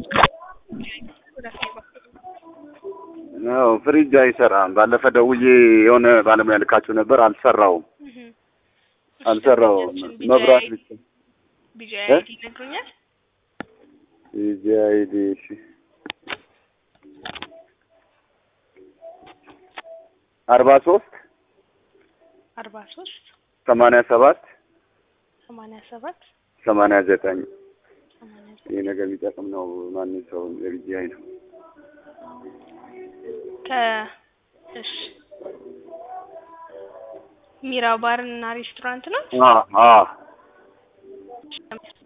አዎ ፍሪጅ አይሰራም። ባለፈ ደውዬ የሆነ ባለሙያ ልካችሁ ነበር፣ አልሰራውም አልሰራውም። መብራት ብቻ ቢጂ እ? አይዲ ይነግሩኛል። ቢጂ አይዲ እሺ አርባ ሶስት አርባ ሶስት ሰማንያ ሰባት ሰማንያ ሰባት ሰማንያ ዘጠኝ ሰማንያ ይህ ነገር የሚጠቅም ነው። ማንም ሰው የቢጂ አይ ነው። ከ እሺ ሚራ ባር እና ሬስቶራንት ነው። አ አ